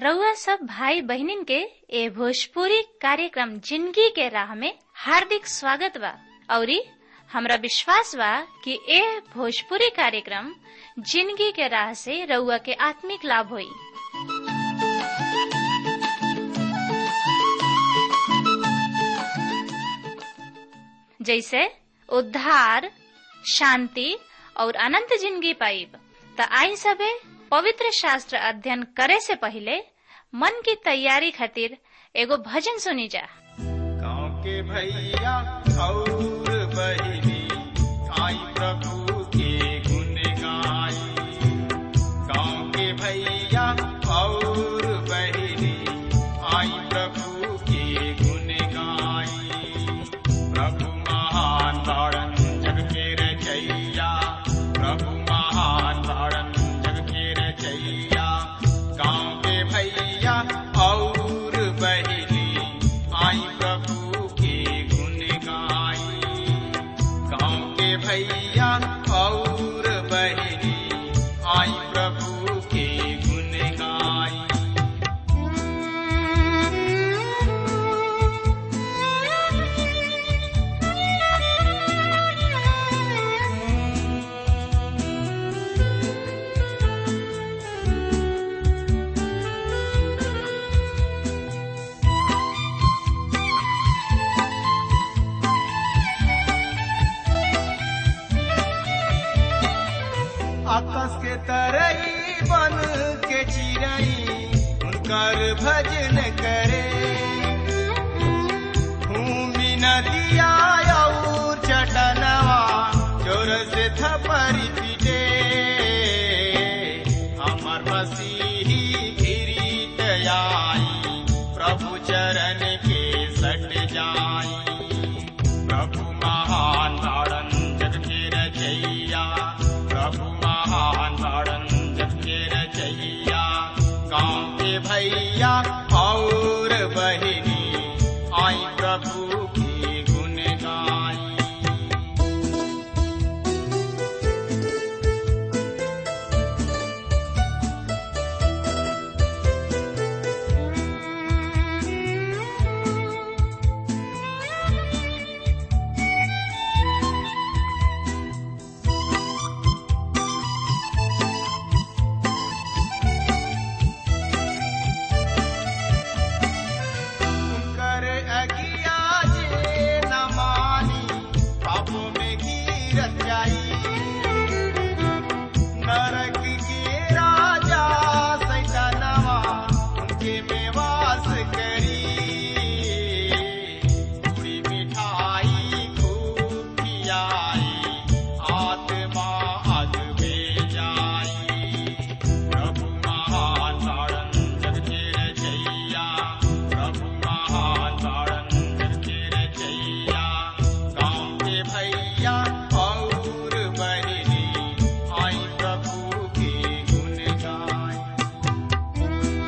रउआ सब भाई बहनिन के ए भोजपुरी कार्यक्रम जिंदगी के राह में हार्दिक स्वागत बा औरी हमरा विश्वास बा कि ए भोजपुरी कार्यक्रम जिंदगी के राह से रउआ के आत्मिक लाभ होई जैसे उद्धार शांति और अनंत जिंदगी पाइब त आई सबे पवित्र शास्त्र अध्ययन करे से पहले मन की तैयारी खातिर एगो भजन सुनी जा गाँव के भैया और बहिनी आई प्रभु के गुण गाई गाँव के भैया और बहिनी आई प्रभु के गुण गाई प्रभु महान तारण जग के रचैया प्रभु महान तारण जग के रचैया गाँव के भैया और बहिनी आई प्रभु के गुण गाई गाँव के भैया और बहिनी आई प्रभु के गुण गाई आकाश के तरई बन के चिड़ई उनकर भजन करे भूमि नदिया और चटनवा जोर से थपरी पीटे हमर मसीही गिरीत आई प्रभु चरण के सट जाई प्रभु महान तारण जग के रचैया प्रभु महान तारण जग के रचैया गाँव के भैया और बहिनी आई प्रभु की गुण गाई कर अगिया जे न मानी पापों में गिरत जाई नरक के राजा सैतानवा उनके में वास करी पूरी मिठाई खूब खियाई आत्मा अग में जाई प्रभु महान तारण जग के रचैया प्रभु महान तारण जग के रचैया गाँव के भैया और बहिनी आई प्रभु के गुण गाई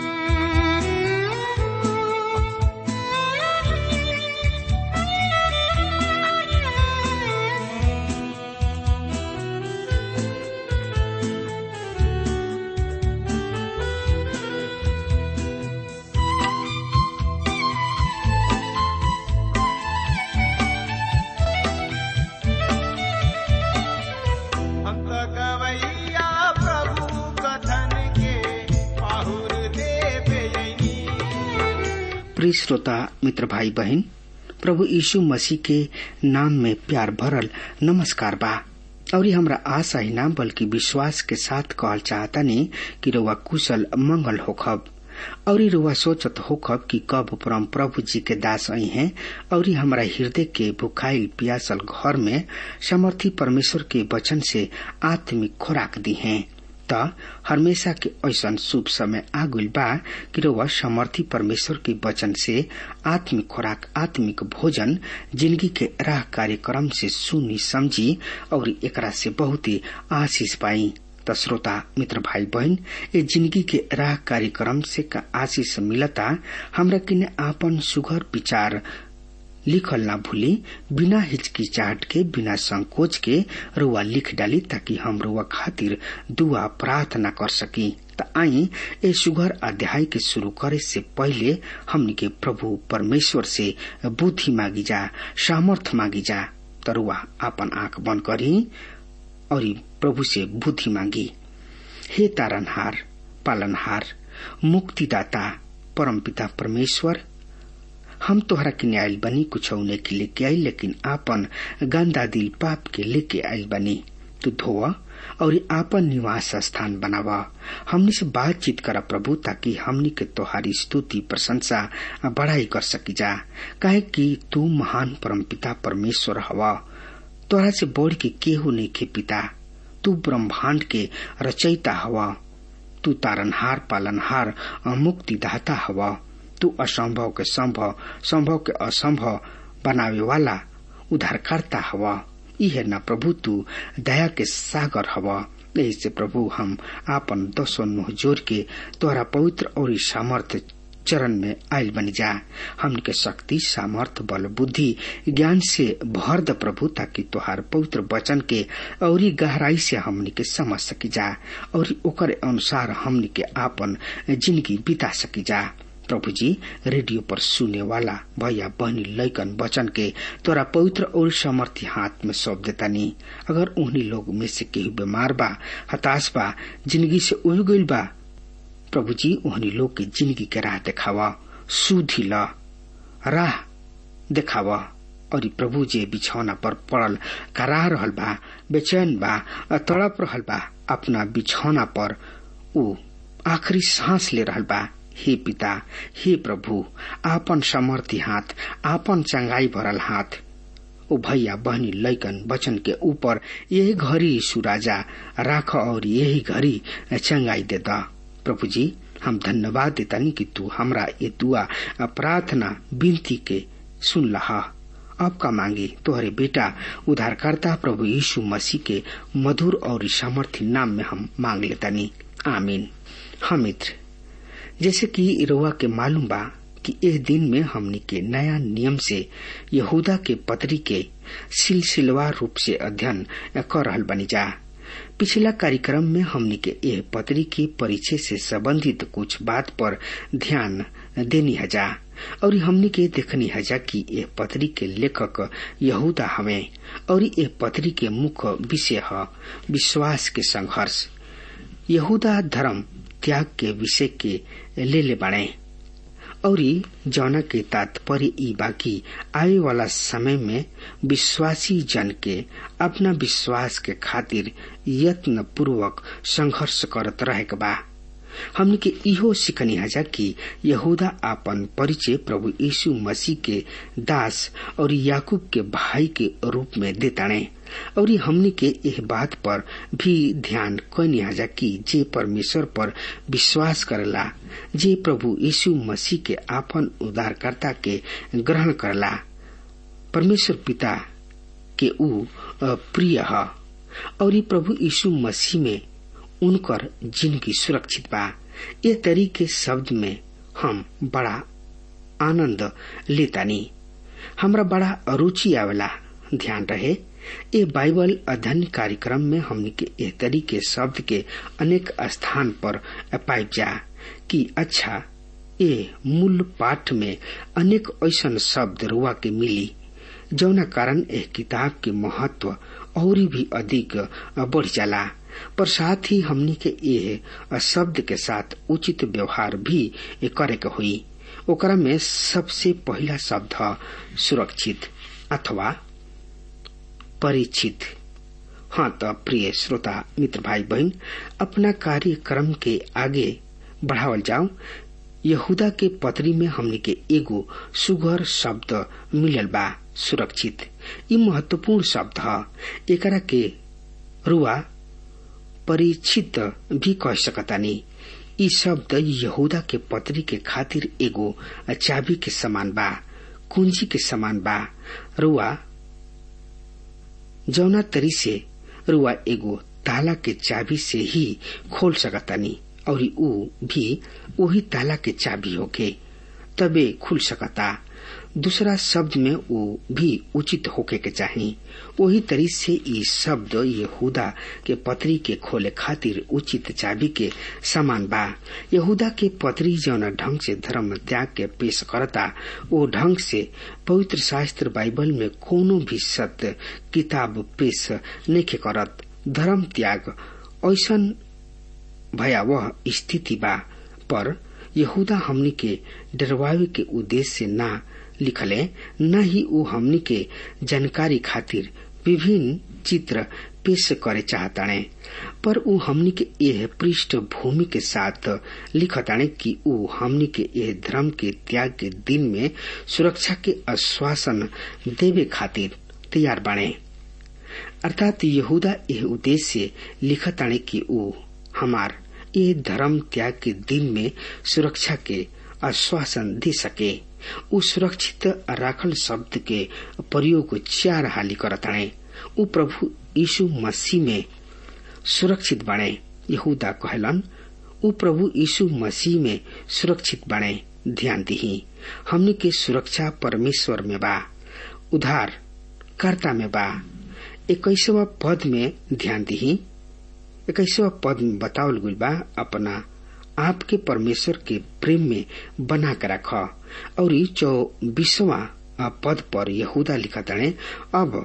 हम तो गवैया प्रभु कथन के पाहुर देवे प्रिय श्रोता मित्र भाई बहन प्रभु यीशु मसीह के नाम में प्यार भरल नमस्कार बा और ये हमरा आशा ही ना बल्कि विश्वास के साथ कहल चाहता नहीं कि रउआ कुशल मंगल होखब और रुआ सोचत होखब कि कब परम प्रभु जी के दास आई हैं और ये हमारा हृदय के भुखाइल पियासल घर में समर्थी परमेश्वर के वचन से आत्मिक खुराक दी हैं त हमेशा के ऐसा शुभ समय आगुल बा कि रउआ समर्थी परमेश्वर के वचन से आत्मिक खुराक आत्मिक भोजन जिंदगी के राह कार्यक्रम से सुनी समझी और एकरा से बहुत ही आशीष पाई त श्रोता मित्र भाई बहन ये जिंदगी के राह कार्यक्रम से का आशीष मिलता हमरा किने आपन सुघर विचार लिखल ना भूली बिना हिचकिचाहट के बिना संकोच के रुआ लिख डाली ताकि हम रुआ खातिर दुआ प्रार्थना कर सकी त आई ए सुघर अध्याय के शुरू करे से पहले हमनी के प्रभु परमेश्वर से बुद्धि मांगी जा सामर्थ मांगी जा तरुआ आपन आंख बंद करी और प्रभु से बुद्धि मांगी हे तारनहार पालनहार मुक्तिदाता परमपिता परमेश्वर हम तोहरा के न्यायल बनी कुछ के लेके आई लेकिन आपन गंदा दिल पाप के लेके आयल बनी तू धोवा और आपन निवास स्थान बनावा हमनी से बातचीत करा प्रभु ताकि हमनी के तोहारी स्तुति प्रशंसा बढ़ाई कर सकी जा काहे कि तू महान परमपिता परमेश्वर हवा तोहरा से बढ़ के केहू नहीं के पिता तू ब्रह्मांड के रचयिता हवा तू तारनहार पालनहार मुक्तिदाता हवा तू असंभव के संभव संभव के असंभव बनावे वाला उद्धारकर्ता हवा इहे न प्रभु तू दया के सागर हवा यही से प्रभु हम आपन दसो नुह जोर के तोहरा पवित्र और सामर्थ चरण में आयल बन जा हमन के शक्ति सामर्थ बल बुद्धि ज्ञान से भर द प्रभु ताकि तोहार पवित्र वचन के और गहराई से हमन के समझ सकी जा और ओकर अनुसार हमन के आपन जिंदगी बिता सकी जा प्रभु जी रेडियो पर सुने वाला भैया बहनी लैकन वचन के तोरा पवित्र और समर्थी हाथ में सौंप देता नहीं अगर उन्हीं लोग में से केहू बीमार बा हताश बा जिंदगी से उह गईल बा प्रभु जी उन्हीं लोग के जिंदगी के राह देखावा सुधी ल राह देखावा और प्रभु जी बिछौना पर पड़ल करा रहल बा बेचैन बा तड़प रहल बा अपना बिछौना पर ऊ आखिरी सांस ले रहल बा हे पिता हे प्रभु आपन समर्थी हाथ आपन चंगाई भरल हाथ ओ भैया बहनी लैकन बचन के ऊपर यही घड़ी सुराजा राख और यही घड़ी चंगाई दे दा प्रभु जी हम धन्यवाद देतानी कि तू हमरा ये दुआ प्रार्थना विनती के सुन लहा अब का मांगी तोहरे बेटा उधारकर्ता प्रभु यीशु मसीह के मधुर और सामर्थ्य नाम में हम मांग लेतानी आमीन हम मित्र जैसे कि रोआ के मालूम बा कि इस दिन में हमनी के नया नियम से यहूदा के पत्री के सिलसिलवार रूप से अध्ययन कर रहल बनी जा पिछला कार्यक्रम में हमनी के यह पत्री की परिचय से संबंधित कुछ बात पर ध्यान देनी हजा और हमनी के देखनी हजा कि यह पत्री के लेखक यहूदा हवे और यह पत्री के मुख्य विषय है विश्वास के संघर्ष यहूदा धर्म त्याग के विषय के ले ले बाड़े और जौना के तात्पर्य ई बाकी आए वाला समय में विश्वासी जन के अपना विश्वास के खातिर यत्न पूर्वक संघर्ष करत रहे बा हमने के इहो सिखनी हजा कि यहूदा आपन परिचय प्रभु यीशु मसीह के दास और याकूब के भाई के रूप में देताणे और हमने के यह बात पर भी ध्यान कैनी हजा कि जे परमेश्वर पर विश्वास करला जे प्रभु यीशु मसीह के आपन उद्धारकर्ता के ग्रहण करला परमेश्वर पिता के ऊ प्रिय है और प्रभु यीशु मसीह में उनकर जिंदगी सुरक्षित बा ये तरीके शब्द में हम बड़ा आनंद लेतानी हमरा बड़ा रुचि आवेला ध्यान रहे ये बाइबल अध्ययन कार्यक्रम में हमने के एह तरीके शब्द के अनेक स्थान पर पाइप जा कि अच्छा ये मूल पाठ में अनेक ऐसा शब्द रुआ के मिली जौना कारण एह किताब के महत्व और भी अधिक बढ़ जाला पर साथ ही हमनी के ये शब्द के साथ उचित व्यवहार भी करे के हुई ओकरा में सबसे पहला शब्द सुरक्षित अथवा परिचित हाँ तो प्रिय श्रोता मित्र भाई बहन अपना कार्यक्रम के आगे बढ़ावल जाओ यहूदा के पत्री में हमने के एगो सुगर शब्द मिलल बा सुरक्षित ये महत्वपूर्ण शब्द है एकरा के रुआ परिचित भी कह सकतानी ई शब्द यहूदा के पत्री के खातिर एगो चाबी के समान बा कुंजी के समान बा रुआ जौना तरी से रुआ एगो ताला के चाबी से ही खोल सकतानी और ऊ भी वही ताला के चाबी होके तबे खुल सकता दूसरा शब्द में वो भी उचित होके के चाहिए वही तरी से ई शब्द यहूदा के पत्री के खोले खातिर उचित चाबी के समान बा यहूदा के पत्री जौन ढंग से धर्म त्याग के पेश करता वो ढंग से पवित्र शास्त्र बाइबल में कोनो भी सत्य किताब पेश नहीं करत धर्म त्याग ऐसन भयावह स्थिति बा पर यहूदा हमनी के डरवावे के उद्देश्य से ना लिखले न ही वो हमनी के जानकारी खातिर विभिन्न चित्र पेश करे चाहताणे पर ऊ हमनी के यह पृष्ठभूमि के साथ लिखताणे कि ऊ हमनी के यह धर्म के त्याग के दिन में सुरक्षा के आश्वासन देवे खातिर तैयार बाणे अर्थात यहूदा यह उद्देश्य लिखताणे कि ऊ हमार ये धर्म त्याग के दिन में सुरक्षा के आश्वासन दे सके उ सुरक्षित राखल शब्द के प्रयोग चार हाली करताणे उ प्रभु यीशु मसीह में सुरक्षित बने यहूदा कहलन उ प्रभु यीशु मसीह में सुरक्षित बने ध्यान दी हमने के सुरक्षा परमेश्वर में बा उधार कर्ता में बा इक्कीसवा पद में ध्यान दी इक्कीसवा पद में बतावल गुल बा अपना आपके परमेश्वर के प्रेम में बना कर रख और चौबीसवा पद पर यहूदा लिखा तणे अब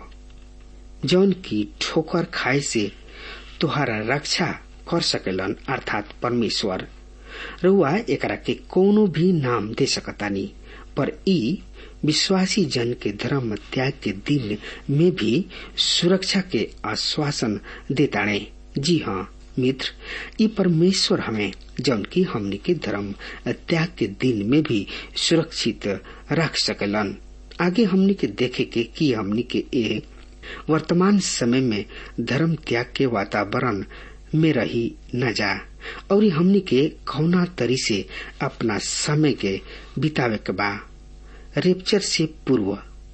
जौन की ठोकर खाए से तुहारा रक्षा कर सकेलन अर्थात परमेश्वर रउआ एकरा के कोनो भी नाम दे सकतानी पर ई विश्वासी जन के धर्म त्याग के दिन में भी सुरक्षा के आश्वासन देताणे जी हाँ मित्र ये परमेश्वर हमें जौन की हमने के धर्म त्याग के दिन में भी सुरक्षित रख सकलन आगे हमने के देखे के कि हमने के ए वर्तमान समय में धर्म त्याग के वातावरण में रही न जा और हमने के कौना तरी से अपना समय के बितावे के बा रेपचर से पूर्व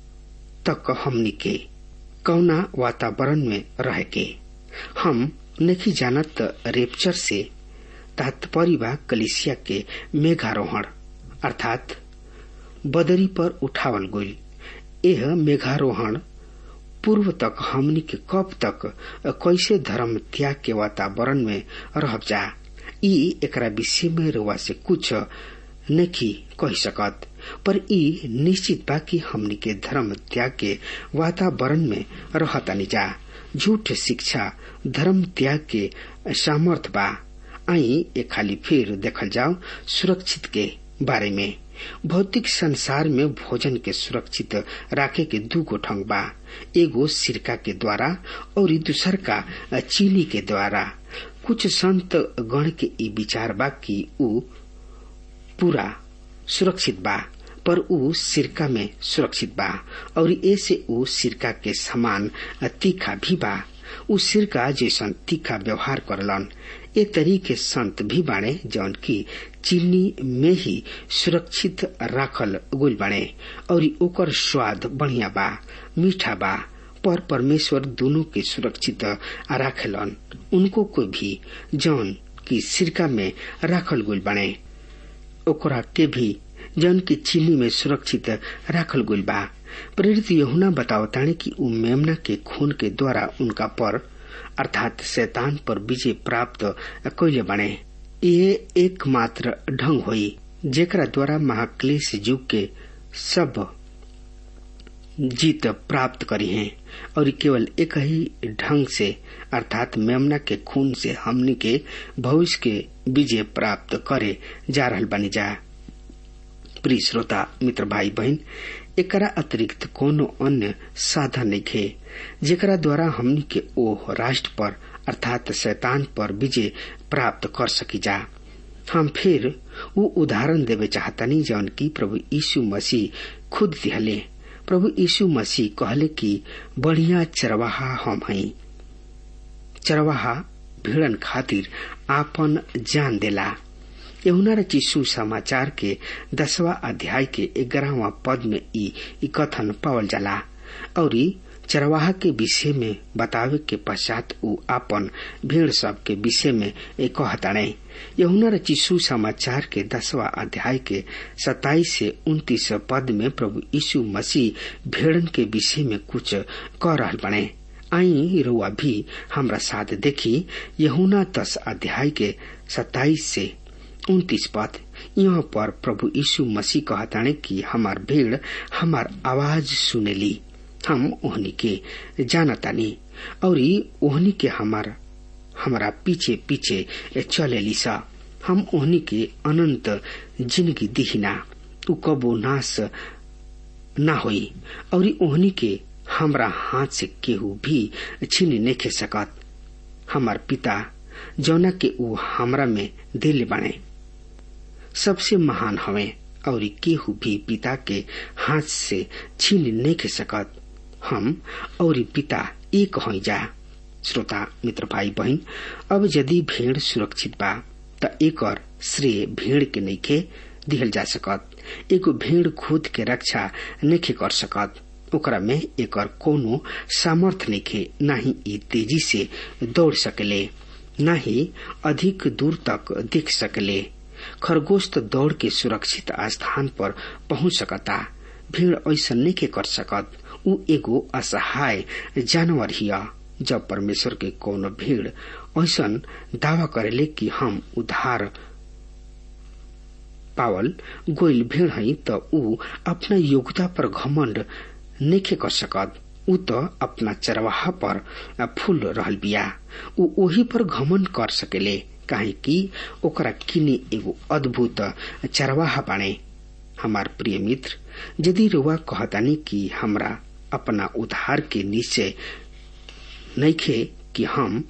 तक हमने के कौना वातावरण में रह के हम नहीं जानत रेपचर से तात्पर्य बा कलिसिया के मेघारोहण अर्थात बदरी पर उठावल गई यह मेघारोहण पूर्व तक हमनी के कब तक कैसे धर्म त्याग के वातावरण में रह जा ई एकरा विषय में रुआ से कुछ नहीं कह सकत पर ई निश्चित बा कि हमनी के धर्म त्याग के वातावरण में रहतानी जा झूठ शिक्षा धर्म त्याग के सामर्थ बा आई एक खाली फिर देखल जाओ सुरक्षित के बारे में भौतिक संसार में भोजन के सुरक्षित राखे के दू गो ढंग बा एगो सिरका के द्वारा और दूसर का चीनी के द्वारा कुछ संत गण के ई विचार बा कि ऊ पूरा सुरक्षित बा पर ऊ सिरका में सुरक्षित बा और ऐसे ऊ सिरका के समान तीखा भी बा ऊ सिरका जैसन तीखा व्यवहार करलन ए तरीके संत भी बाणे जौन की चीनी में ही सुरक्षित राखल गुल बाणे और ओकर स्वाद बढ़िया बा मीठा बा पर परमेश्वर दोनों के सुरक्षित राखलन उनको को भी जौन की सिरका में राखल गुल बाणे ओकरा के भी जौन की चीनी में सुरक्षित राखल गुल बा प्रेरित यहुना बतावताने कि उ मेमना के खून के द्वारा उनका पर अर्थात शैतान पर विजय प्राप्त कैले बने ये एकमात्र ढंग हुई जेकरा द्वारा महाक्लेश युग के सब जीत प्राप्त करी हैं और केवल एक ही ढंग से अर्थात मेमना के खून से हमनी के भविष्य के विजय प्राप्त करे जा रहल बनी जा प्रिय श्रोता मित्र भाई बहन एकरा अतिरिक्त कोनो अन्य साधन नहीं जेकरा द्वारा हमनी के ओह राष्ट्र पर अर्थात शैतान पर विजय प्राप्त कर सकी जा हम फिर वो उदाहरण देवे चाहतनी जौन की प्रभु यीशु मसीह खुद दिहले प्रभु यीशु मसीह कहले कि बढ़िया चरवाहा हम हई चरवाहा भिड़न खातिर आपन जान देला यहुना रचिसु समाचार के दसवा अध्याय के ग्यारहवा पद में ई कथन पावल जाला और चरवाहा के विषय में बतावे के पश्चात उ आपन भीड़ सब के विषय में एक कहताणे यहुना रचिसु समाचार के दसवा अध्याय के सताईस से उन्तीस पद में प्रभु यीशु मसीह भेड़न के विषय में कुछ कह रहा बने आई रुआ भी हमरा साथ देखी यहुना दस अध्याय के सताईस से उन्तीस पद यहाँ पर प्रभु यीशु मसीह कहताने कि हमार भीड़ हमार आवाज सुनेली हम ओहनी के जानतानी और ओहनी के हमार हमारा पीछे पीछे चलेली सा हम ओहनी के अनंत जिंदगी दिहिना उ कबो नाश ना होई और ओहनी के हमरा हाथ से केहू भी छीन नहीं सकत हमार पिता जौना के ऊ हमरा में दिल बने सबसे महान हवे और केहू भी पिता के हाथ से छीन नहीं सकत हम और पिता एक हो जा श्रोता मित्र भाई बहन अब यदि भेड़ सुरक्षित बा त एक श्रेय भेड़ के नइखे दिहल जा सकत एगो भेड़ खुद के रक्षा नहीं कर सकत ओकरा में एक कोनो सामर्थ नइखे न ही ई तेजी से दौड़ सकले न ही अधिक दूर तक देख सकले खरगोश तो दौड़ के सुरक्षित स्थान पर पहुंच सकता भीड़ ऐसा नहीं कर सकत उ एगो असहाय जानवर हिया जब परमेश्वर के कोनो भीड़ ऐसा दावा करेले कि हम उधार पावल गोइल भीड़ हई त उ अपना योग्यता पर घमंड नहीं कर सकत उ तो अपना चरवाहा पर फूल रहल बिया उ ओही पर घमंड कर सकेले काहे कि ओकरा किने एगो अद्भुत चरवाहा बाणे हमार प्रिय मित्र यदि रुआ कहतानी कि हमरा अपना उधार के निश्चय नइखे कि हम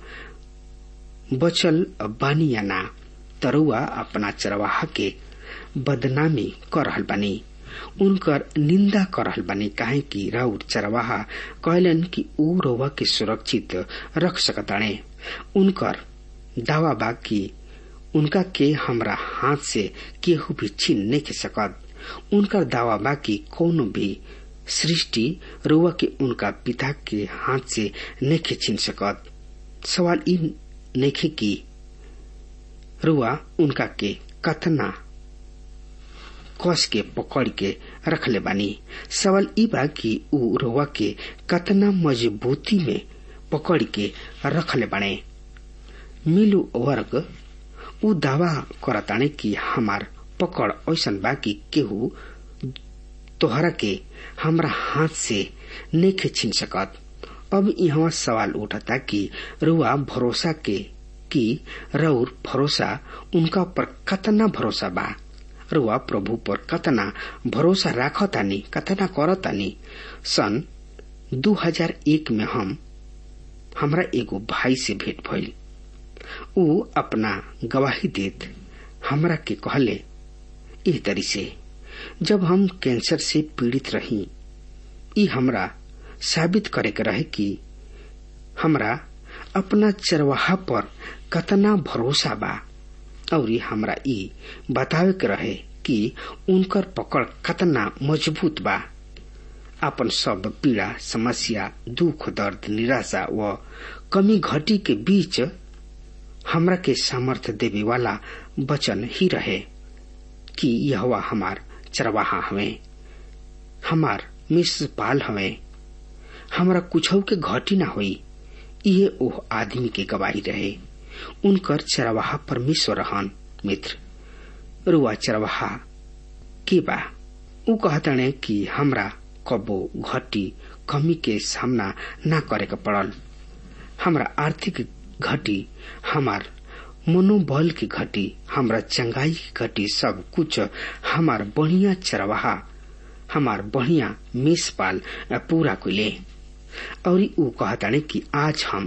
बचल बानी या ना तरुआ अपना चरवाहा के बदनामी कर रहल बानी उनकर निंदा कर रहल बानी काहे कि राउर चरवाहा कहलन कि ऊ रोवा के सुरक्षित रख सकताणे उनकर दावा बा कि उनका के हमरा हाथ से केहू भी छीन नहीं सकत उनकर दावा बा कि कोनो भी सृष्टि रुआ के उनका पिता के हाथ से नहीं छीन सकत सवाल ई नहीं कि रुआ उनका के कतना कस के पकड़ के रखले बानी सवाल ई बा कि ऊ रुआ के कतना मजबूती में पकड़ के रखले बाने मिलु वर्ग ऊ दावा करताने कि हमार पकड़ ऐसन बा कि केहू तोहरा के हमरा हाथ से नहीं छीन सकत अब यहाँ सवाल उठता कि रुआ भरोसा के कि रउर भरोसा उनका पर कतना भरोसा बा रुआ प्रभु पर कतना भरोसा राखतानी कतना करतानी सन 2001 में हम हमरा एगो भाई से भेंट भइल ऊ अपना गवाही देत हमरा के कहले एह तरी से जब हम कैंसर से पीड़ित रही ई हमरा साबित करे के रहे कि हमरा अपना चरवाहा पर कतना भरोसा बा और हमरा ई बतावे के रहे कि उनकर पकड़ कतना मजबूत बा अपन सब पीड़ा समस्या दुख दर्द निराशा व कमी घटी के बीच हमरा के सामर्थ्य देवे वाला वचन ही रहे कि यह हमार चरवाहा हवे हमार मिस पाल हवे हमरा कुछ के घटी ना हुई ये ओह आदमी के गवाही रहे उनकर चरवाहा परमेश्वर रहन मित्र रुआ चरवाहा के बा ऊ कहतने कि हमरा कबो घटी कमी के सामना ना करे के पड़ल हमरा आर्थिक घटी हमार मनोबल की घटी हमरा चंगाई की घटी सब कुछ हमार बढ़िया चरवाहा हमार बढ़िया मेषपाल पूरा कुले और ऊ कहताने कि आज हम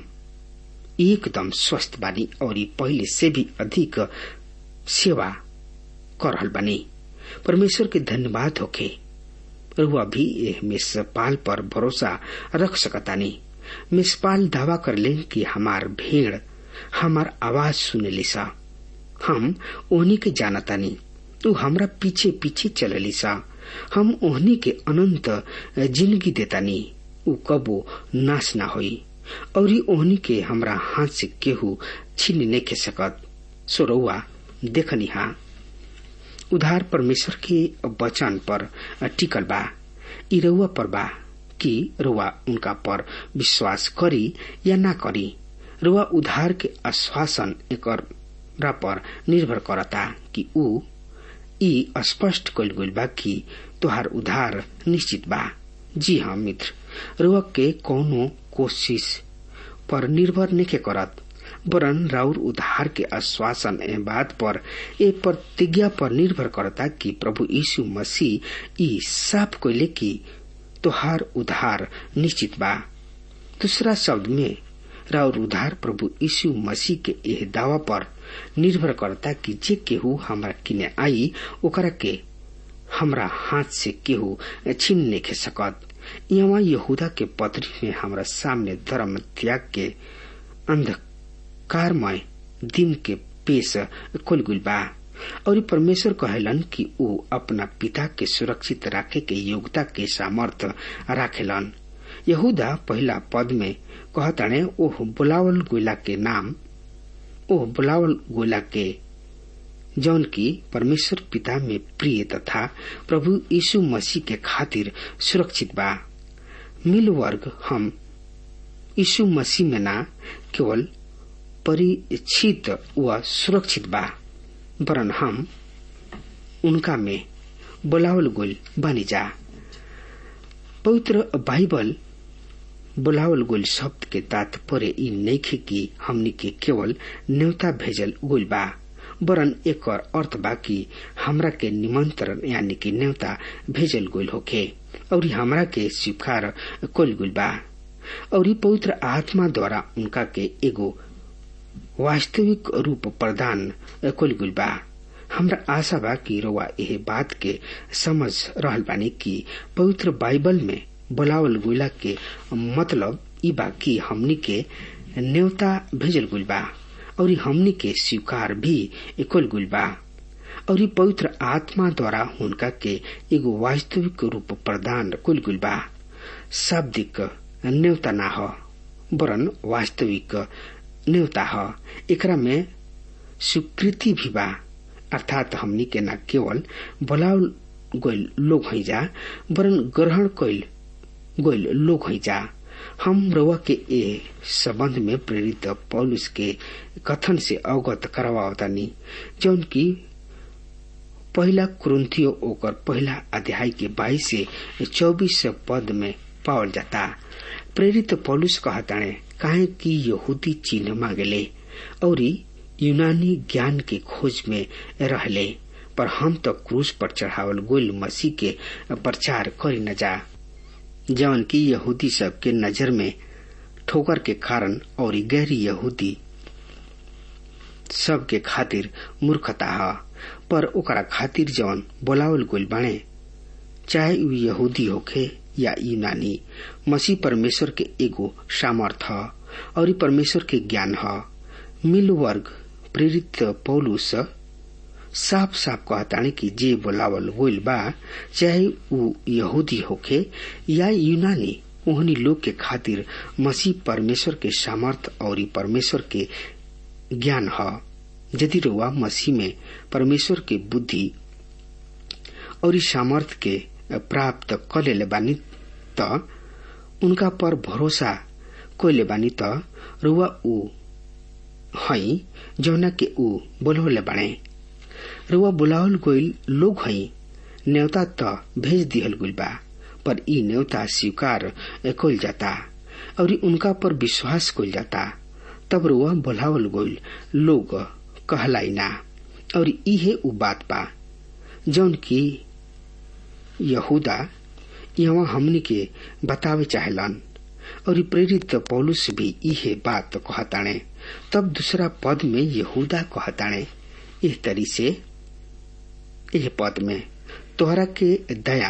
एकदम स्वस्थ बानी और पहले से भी अधिक सेवा कर रहल बानी परमेश्वर के धन्यवाद होके रुआ भी एह मेषपाल पर भरोसा रख सकतानी मेषपाल दावा कर ले कि हमार भेड़ हमार आवाज सुने लिसा हम ओहनी के जानतानी तू हमरा पीछे पीछे चले लिसा हम ओहनी के अनंत जिंदगी देतानी उ कबो नाश ना होई और ओहनी के हमरा हाथ से केहू छीन नहीं के सकत सोरौआ देखनी हा उधार परमेश्वर के वचन पर टिकल बा ई रउआ पर बा कि रुआ उनका पर विश्वास करी या ना करी रुआ उधार के आश्वासन एक पर निर्भर करता कि ऊ ई स्पष्ट कल गइल बा कि तोहार उधार निश्चित बा जी हाँ मित्र रुआ के कौनो कोशिश पर निर्भर नहीं करत वरन राउर उधार के आश्वासन ए बात पर ए प्रतिज्ञा पर निर्भर करता कि प्रभु यीशु मसीह ई साफ कैले कि तोहार उधार निश्चित बा दूसरा शब्द में राउर उधार प्रभु यीशु मसीह के एह दावा पर निर्भर करता कि जे केहू हमरा किने आई ओकरा के हमरा हाथ से केहू छीन नहीं सकत यहाँ यहूदा के पत्री में हमरा सामने धर्म त्याग के अंधकारमय दिन के पेश खुल गुल बा और परमेश्वर कहलन कि वो अपना पिता के सुरक्षित राखे के योग्यता के सामर्थ राखेलन यहूदा पहला पद में कहताने ओह बुलावल गोला के नाम ओह बुलावल गोला के जौन की परमेश्वर पिता में प्रिय तथा प्रभु यीशु मसीह के खातिर सुरक्षित बा मिल वर्ग हम यीशु मसीह में ना केवल परिचित व सुरक्षित बा वरन हम उनका में बुलावल गोल बनी जा पवित्र बाइबल बुलावल गोल शब्द के तात्पर्य ई नइखे कि हमनी के केवल न्योता भेजल गोल बा वरन एक अर्थ बा कि हमरा के निमंत्रण यानी कि न्योता भेजल गोल होखे और हमरा के स्वीकार कल गोल बा और पवित्र आत्मा द्वारा उनका के एगो वास्तविक रूप प्रदान कल गुल बा हमरा आशा बा कि रोवा यह बात के समझ रहल बानी कि पवित्र बाइबल में बुलावल गुला के मतलब ई बा कि हमनी के न्योता भेजल गुल बा और हमनी के स्वीकार भी कल गुल बा और पवित्र आत्मा द्वारा उनका के एगो वास्तविक रूप प्रदान कुल गुल बा शाब्दिक न्योता ना हो वरन वास्तविक न्योता ह एकरा में स्वीकृति भी बा अर्थात हमनी के न केवल बुलावल गइल लोग है जा वरन ग्रहण कैल गइल लोग है जा हम रवा के ए संबंध में प्रेरित पौलुस के कथन से अवगत करवावतानी जौन की पहला कुरुंथियो ओकर पहला अध्याय के बाईस से चौबीस पद में पावल जाता प्रेरित पौलुस कहताणे काहे कि यहूदी चिन्ह मांगले और यूनानी ज्ञान के खोज में रहले पर हम तो क्रूज पर चढ़ावल गोल मसीह के प्रचार करी न जा जवन की यहूदी सब के नजर में ठोकर के कारण और गैरी यहूदी सब के खातिर मूर्खता है पर ओकरा खातिर जवन बोलावल गोल बाणे चाहे उ यहूदी होखे या यूनानी मसीह परमेश्वर के एगो सामर्थ ह और परमेश्वर के ज्ञान ह मिल वर्ग प्रेरित पौलुस साफ साफ कहताने कि जे बोलावल गोल बा चाहे उ यहूदी होखे या यूनानी ओहनी लोग के खातिर मसीह परमेश्वर के सामर्थ और परमेश्वर के ज्ञान ह यदि रुआ मसीह में परमेश्वर के बुद्धि और सामर्थ के प्राप्त कर ले बानी त उनका पर भरोसा कोइले बानी त रुआ ऊ हई जौना के ऊ बोलवले बाणे रुआ बुलावल गोइल लोग हई न्योता त भेज दिहल गुल बा पर ई न्योता स्वीकार कइल जाता और उनका पर विश्वास कइल जाता तब रुआ बुलावल गोइल लोग कहलाई ना और इहे उ बात बा जौन की यहूदा यहाँ हमनी के बतावे चाहलन और प्रेरित पौलुस भी इहे बात कहताणे तब दूसरा पद में यहूदा कहताणे इस तरी से यह पद में तोहरा के दया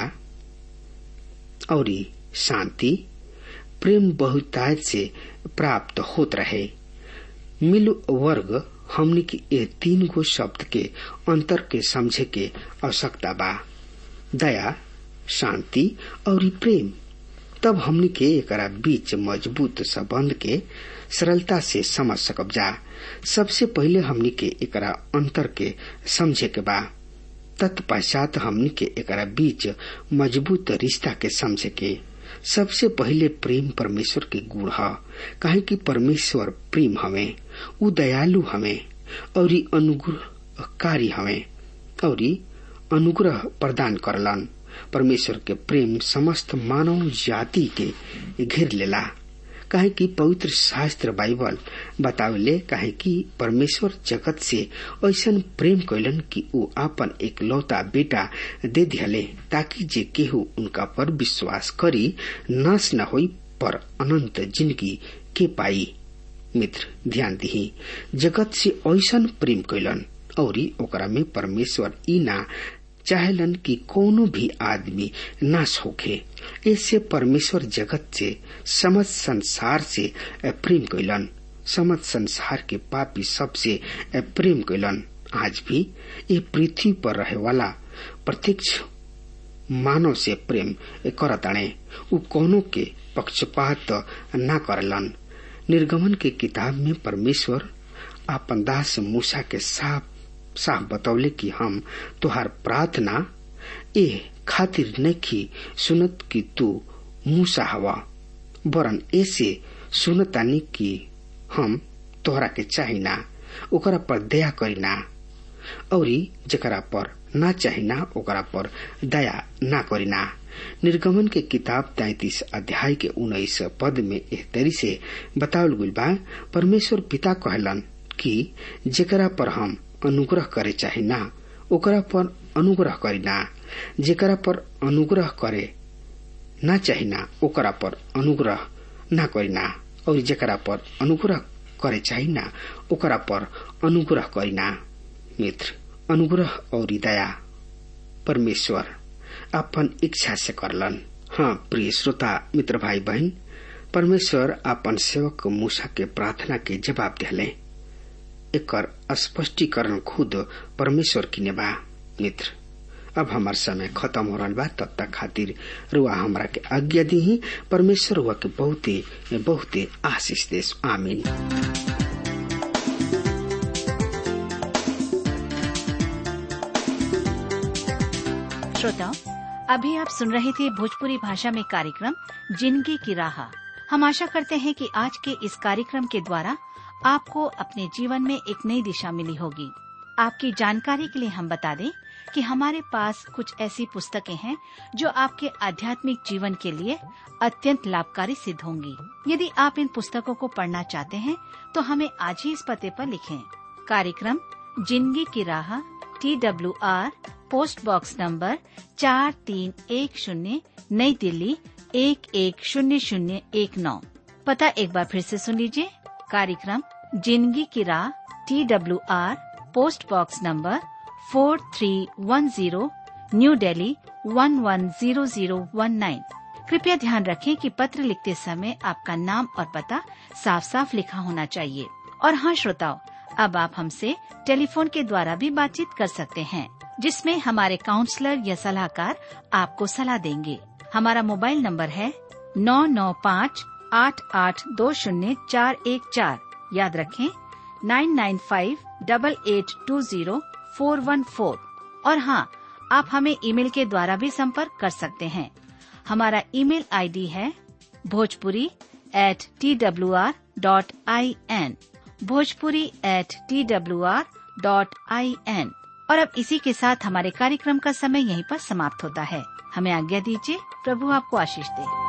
और शांति प्रेम बहुतायत से प्राप्त होत रहे मिल वर्ग हमनी के ये तीन गो शब्द के अंतर के समझे के आवश्यकता बा दया शांति और प्रेम तब हमनी के एकरा बीच मजबूत संबंध के सरलता से समझ सकब जा सबसे पहले हमनी के एकरा अंतर के समझे के बा तत्पश्चात हमनी के एकरा बीच मजबूत रिश्ता के समझे के सबसे पहले प्रेम परमेश्वर के गुण ह काहे कि परमेश्वर प्रेम हवे उ दयालु हवे और अनुग्रहकारी हवे और अनुग्रह प्रदान करलन परमेश्वर के प्रेम समस्त मानव जाति के घेर लेला काहे कि पवित्र शास्त्र बाइबल बतावले काहे कि परमेश्वर जगत से ऐसन प्रेम कैलन कि ऊ आपन एक लौता बेटा दे दिहले ताकि जे केहू उनका पर विश्वास करी नाश न होई पर अनंत जिंदगी के पाई मित्र ध्यान दिही जगत से ऐसन प्रेम कैलन और ओकरा में परमेश्वर ई ना चाहेलन कि कोनो भी आदमी नाश होखे इससे परमेश्वर जगत से समझ संसार से प्रेम कैलन समझ संसार के पापी सबसे प्रेम कैलन आज भी ये पृथ्वी पर रहे वाला प्रत्यक्ष मानव से प्रेम करताणे उ कोनो के पक्षपात न करलन निर्गमन के किताब में परमेश्वर आपन दास मूसा के साफ साफ बतौले कि हम तुहार प्रार्थना ए खातिर नहीं सुनत कि तू मूसा हवा वरन ऐसे सुनतानी कि हम तोहरा के चाहिना ओकरा पर दया करीना और जकरा पर ना चाहिना ओकरा पर दया ना करीना निर्गमन के किताब तैतीस अध्याय के उन्नीस पद में एह तरी से बतावल गई बा परमेश्वर पिता कहलन कि जेकरा पर हम अनुग्रह करे चाहिना ओकरा पर अनुग्रह करीना जेकरा पर अनुग्रह करे ना चाहिना ओकरा पर अनुग्रह ना करीना और जेकरा पर अनुग्रह करे चाहिना ओकरा पर अनुग्रह करीना मित्र अनुग्रह और दया परमेश्वर अपन इच्छा से करलन हाँ प्रिय श्रोता मित्र भाई बहन परमेश्वर अपन सेवक मूसा के प्रार्थना के जवाब दिले एकर स्पष्टीकरण खुद परमेश्वर की बा मित्र अब हमार समय खत्म हो रहा बा तब तक खातिर रुआ हमरा के आज्ञा दी परमेश्वर रुआ के बहुते बहुते आशीष देश आमीन श्रोताओं अभी आप सुन रहे थे भोजपुरी भाषा में कार्यक्रम जिंदगी की राह हम आशा करते हैं कि आज के इस कार्यक्रम के द्वारा आपको अपने जीवन में एक नई दिशा मिली होगी आपकी जानकारी के लिए हम बता दें कि हमारे पास कुछ ऐसी पुस्तकें हैं जो आपके आध्यात्मिक जीवन के लिए अत्यंत लाभकारी सिद्ध होंगी यदि आप इन पुस्तकों को पढ़ना चाहते हैं तो हमें आज ही इस पते पर लिखें कार्यक्रम जिंदगी की राह T W R post box number चार तीन एक शून्य नई दिल्ली एक एक शून्य शून्य एक नौ पता एक बार फिर से सुन लीजिए कार्यक्रम जिंदगी की राह T W R post box number four three one zero new Delhi one one zero zero one nine कृपया ध्यान रखें कि पत्र लिखते समय आपका नाम और पता साफ साफ लिखा होना चाहिए और हाँ श्रोताओं अब आप हमसे टेलीफोन के द्वारा भी बातचीत कर सकते हैं जिसमें हमारे काउंसलर या सलाहकार आपको सलाह देंगे हमारा मोबाइल नंबर है नौ नौ पाँच आठ आठ दो शून्य चार एक चार याद रखें nine nine five double eight two zero four one four और हाँ आप हमें ईमेल के द्वारा भी संपर्क कर सकते हैं हमारा ईमेल आईडी है Bhojpuri at T W R dot I N Bhojpuri at T W R dot I N और अब इसी के साथ हमारे कार्यक्रम का समय यहीं पर समाप्त होता है हमें आज्ञा दीजिए प्रभु आपको आशीष दे